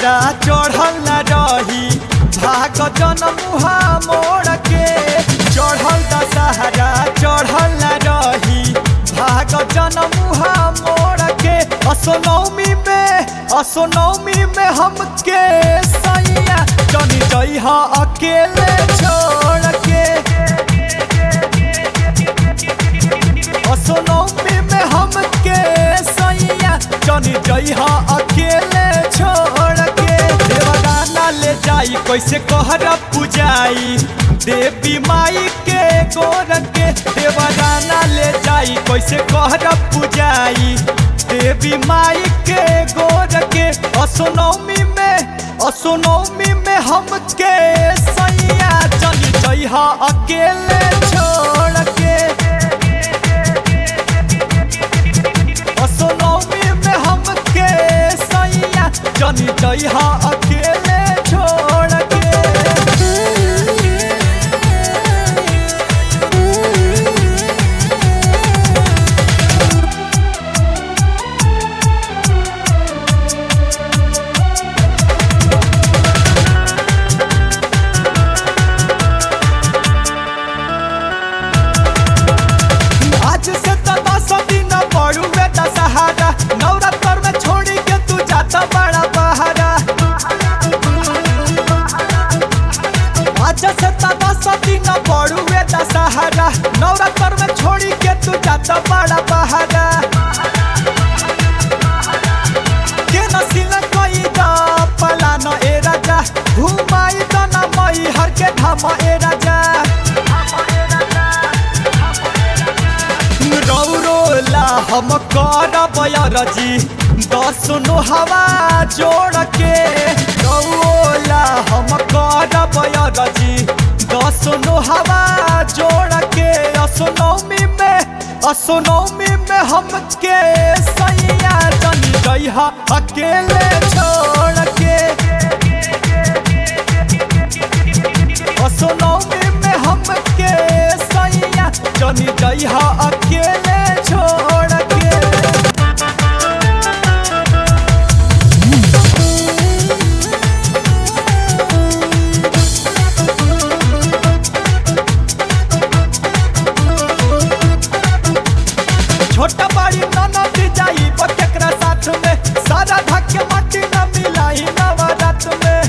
दशहरा चढ़ल न रही भाग जनमुहा मोड़ के चढ़ल दशहरा चढ़ल न रही भाग जनमुहा मोड़ के असोनौमी में असोनौमी में हमके सैया जनी जइहा अकेले छोड़ के असोनौमी में हमके सैया जनी जइहा अकेले छोड़ के देवदाना ले जाई कैसे कहर पुजाई देवी माई के गोर के देवदाना ले जाई कैसे कहर पुजाई देवी माई के गोर के असोनौमी में असोनौमी में हमके सैया जनी जइहा अकेले छोड़ के असोनौमी में हमके सैया जनी जइहा अकेले छोड़ के आज से तो दस दिन पड़ुए दशहरा नवरात्र में छोड़ी के तू जाता बड़ा बहारा आज से तो दस दिन पड़ुए दशहरा नवरात्र में छोड़ी के तू जाता बड़ा बहारा के नसील कोई दा पला न ए राजा घुमाई तो न मई हर के धाम ए राजा रौरोला हम करब रजी दस नो हवा जोड़ के रौरोला हम करब रजी दस नो हवा जोड़ के असोनौमी में असोनौमी में हमके सैया जनी जइहा अकेले छोड़ के असोनौमी में हमके सैया जनी जइहा अकेले छोड़ के छोटा बड़ी ननद जाई बकेकरा साथ में सारा धक्के मट्टी न मिलाई नवरात में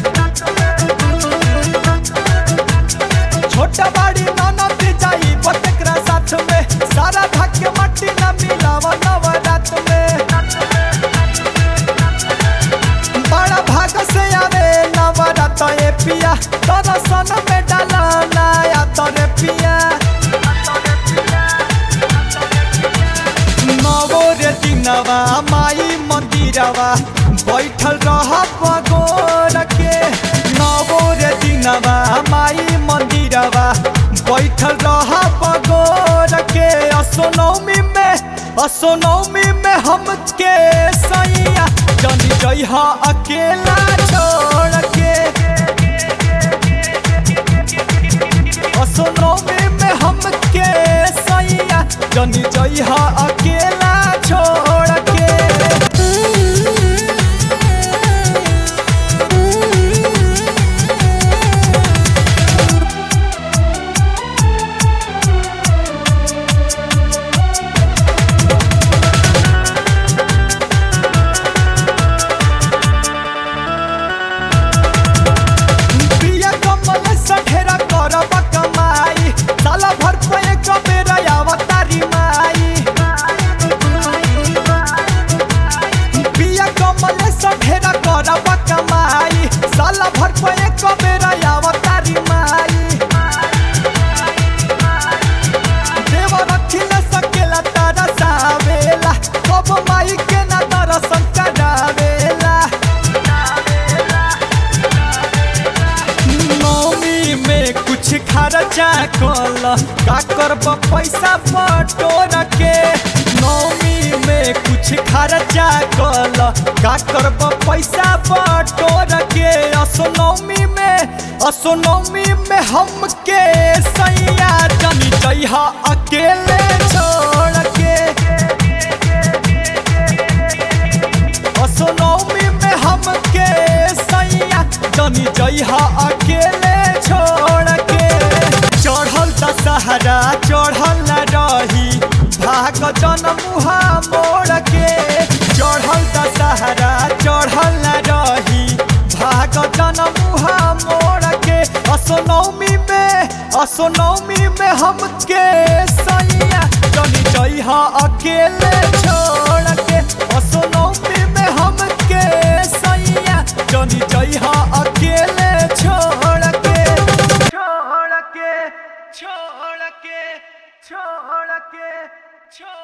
छोटा बड़ी ननद जाई बकेकरा साथ में सारा धक्के मट्टी न मिलावा नवरात में बड़ा भाग से आवे नवरात ए पिया तोरा सन में डाला नया तोरे पिया नवो रे दिनवा माई मंदिरवा बैठल रह पगोर के नवो रे दिनवा माई मंदिरवा बैठल रह पगोर के असोनौमी में असोनौमी में हमके सैया जनी जइहा अकेला छोड़ के असोनौमी में हमके सैया जनी जइहा अकेला छोड़ के पिया कमल सठेरा करब कमाई साला भर पे एक बेरा अवतारी माई पिया कमल सठेरा करब कमाई साला भर पे एक बेरा अवतारी माई देव रखिल सकेला तारा सावेला कब माई के ना दर्शन करावेला नौमी में कुछ खर्चा कल का करब पैसा बटोर के नौमी में कुछ खर्चा कल का करब पैसा बटोर के असोनौमी में असोनौमी में हमके सैया जनी जइहा अकेले छोड़ के असोनौमी में हमके जनी जइहा अकेले छोड़ के चढ़ल दशहरा चढ़ल न रही भाग जन मुहा मोड़ के चढ़ल दशहरा चढ़ल न रही भाग जन मुहा मोड़ के असोनौमी में असोनौमी में हमके सैया जनी जइहा अकेले छोड़ के असोनौमी में हमके सैया जनी जइहा अकेले छोड़ के छोड़ के छोड़ के छोड़ के छोड़